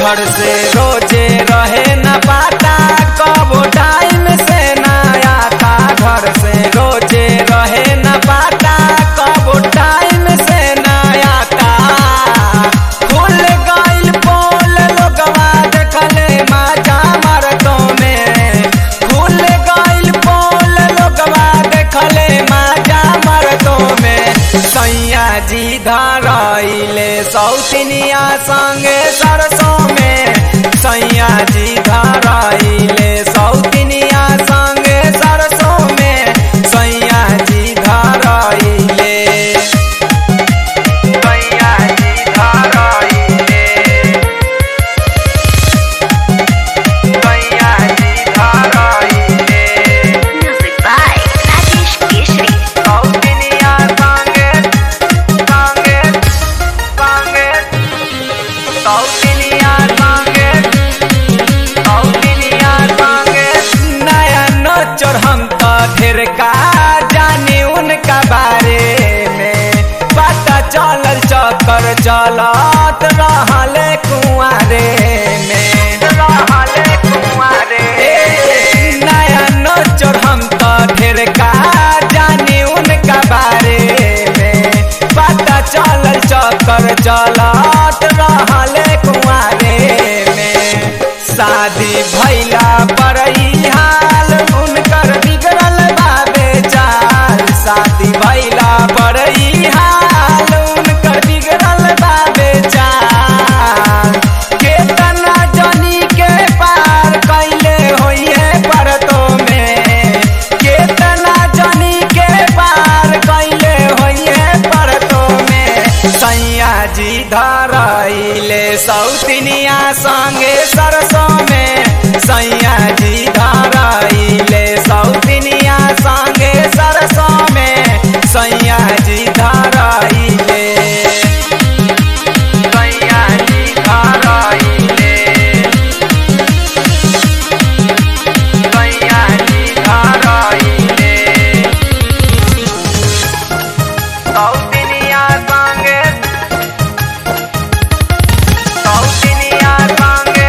घर से रोजे रहे न पाता कबो टाइम से न आता घर से रोजे रहे न पाता कबो टाइम से न आता खुल गइल पोल लोगवा देखले माजा मरतो में खुल गइल पोल लोगवा देखले माजा मरतो में सैया जी धरैले सौतिनिया संगे सरसों में सैया जी धरैले सौतिनिया संगे सरसों में सैया जी धरैले सैया जी धरैले सैया जी धरैले Music by Rajesh Keshri. सौतिनिया संगे संगे संगे सौतिनिया संगे सौतिनिया संगे नया नोचर हम तो ढेर का जाने उनका बारे में पता चलल चक्कर चलत रहले कुआरे में रहले कुआरे नया नोचर हम तो ढेर का जाने उनका बारे में पता चलल चक्कर चलत रहले कुआरे में शादी भैला पर ई हाल उनकर बिगड़ल बाबे चाल शादी भैला पर ई हाल उनकर बिगड़ल बाबे चाल केतना जनी के पार कैले होइए परतो में केतना जनी के पार कैले होइए परतो में सैया जी धरैले सौतिनिया संगे सरसों में सैया जी धरैले सौतिनिया संगे सरसों में सैया जी धरैले सैया जी धरैले सैया जी धरैले सौतिनिया संगे सौतिनिया संगे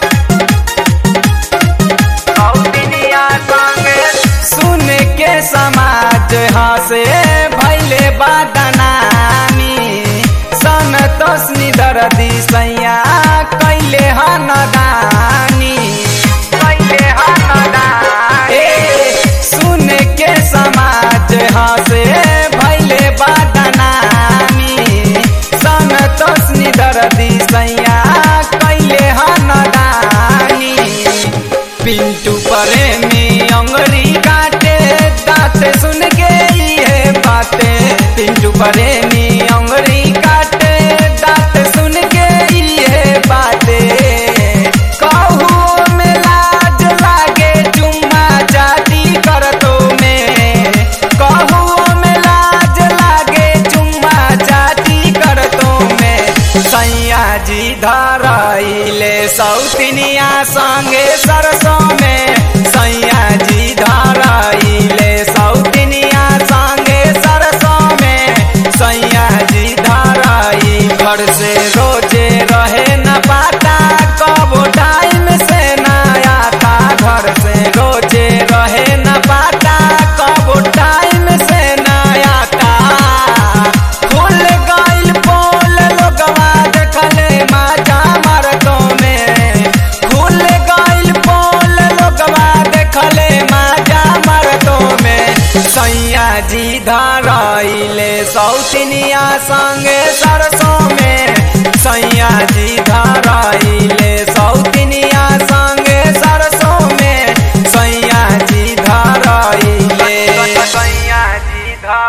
सौतिनिया संगे सुन के समाज हसे भैले बादनामी संतोषनी दर्दी सैया कैले हनदानी कैले हनदानी सुन के समाज हसे भैले बादनामी संतोषनी दर्दी सैया कैले हनदानी पिंटू प्रेमी अंगरी काटे दांत सुन के ये बाते पिंटू प्रेमी अंगरी काटे दांत सुन के ये बाते कहू में लाज लागे चुम्मा जाती करतो में कहू में लाज लागे चुम्मा जाती करतो में सैया जी धरैले सौतिनिया संगे सरसों में सैया जी धरैले सौतिनिया संगे सरसों में सैया जी धरई घर से रोजे रहे न पाता कबो टाइम से न आता घर से रोजे रहे न पाता कबो टाइम से न आता खुल गइल पोल लोगवा देखले माजा मरतो में खुल गइल पोल लोगवा देखले माजा मरतो में सैया जी धरैले सौतिनिया संगे सरसों में